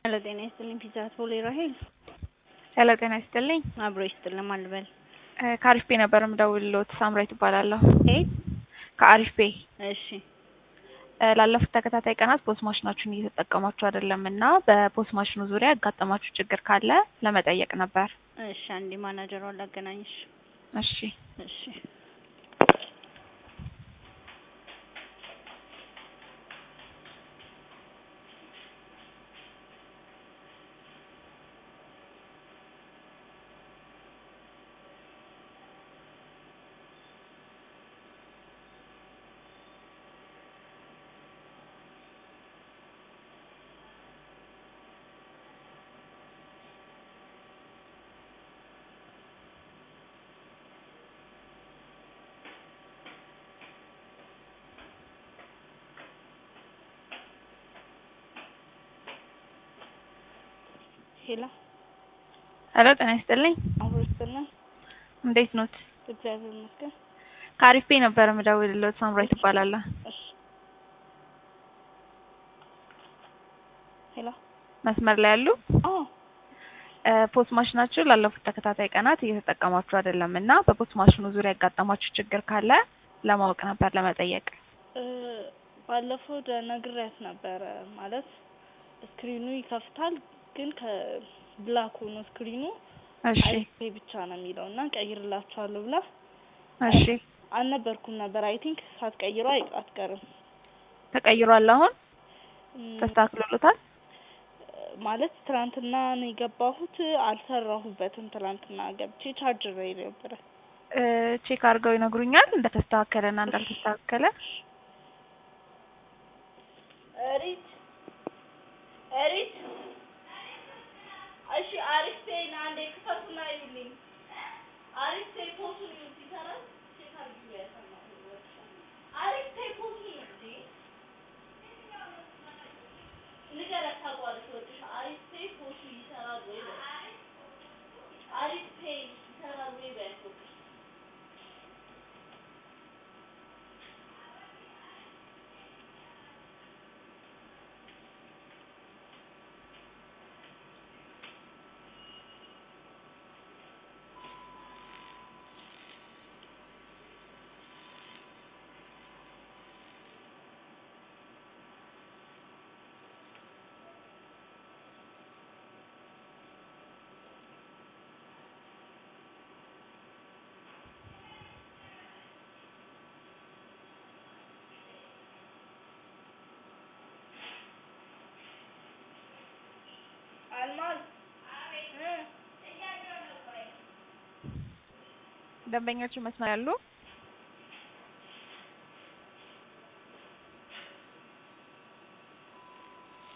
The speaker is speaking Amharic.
ሄሎ ጤና ይስጥልኝ ፒዛ ቶሌ ራሄል ሄሎ ጤና ይስጥልኝ አብሮ ይስጥልኝ አልበል ከአሪፍ ፔ ነበር የምደውልልዎት ሳምራዊት እባላለሁ ኤ ከአሪፍ ፔ እሺ ላለፉት ተከታታይ ቀናት ፖስ ማሽናችሁን እየተጠቀማችሁ አይደለም እና በፖስ ማሽኑ ዙሪያ ያጋጠማችሁ ችግር ካለ ለመጠየቅ ነበር እሺ አንዴ ማናጀሯን ላገናኝሽ እሺ እሺ ሄሎ ሄሎ ጤና ይስጥልኝ አብሮ ይስጥልኝ እንዴት ኖት እግዚአብሔር ይመስገን ከአሪፍ ፔ ነበር የምደውልልዎት ሳምራዊት እባላለሁ እሺ ሄሎ መስመር ላይ ያሉ አዎ ፖስ ማሽናችሁ ላለፉት ተከታታይ ቀናት እየተጠቀማችሁ አይደለም እና በፖስ ማሽኑ ዙሪያ ያጋጠማችሁ ችግር ካለ ለማወቅ ነበር ለመጠየቅ እ ባለፈው ነግሬያት ነበረ ማለት ስክሪኑ ይከፍታል ግን ከብላክ ሆኖ ስክሪኑ እሺ አይፔ ብቻ ነው የሚለው እና ቀይርላችኋለሁ ብላ እሺ አልነበርኩም ነበር አይ ቲንክ ሳትቀይሩ አይ አትቀርም ተቀይሯል አሁን እም፣ ተስተካክሎሎታል ማለት ትናንትና ነው የገባሁት አልሰራሁበትም ትናንትና ገብቼ ቻርጅ ላይ ነበረ እ ቼክ አድርገው ይነግሩኛል እንደተስተካከለ እና እንዳልተስተካከለ እሪት እሪት እሺ አሪፍ ፔን አንዴ ክፈቱና ይሉልኝ አሪፍ ፔ ፖሱን ይሉት ይሰራል ቼክ አድርጊ ያሰማሁ አሪፍ ፔ ፖሱን ይሉት ንገረት ታውቀዋለች ወጥሽ አሪፍ ፔ ፖሱ ይሰራል ወይ በይ አሪፍ ፔ ይሰራል ወይ በይ ወጥሽ አልማዝ እ ደንበኞቹ መስመር ያሉ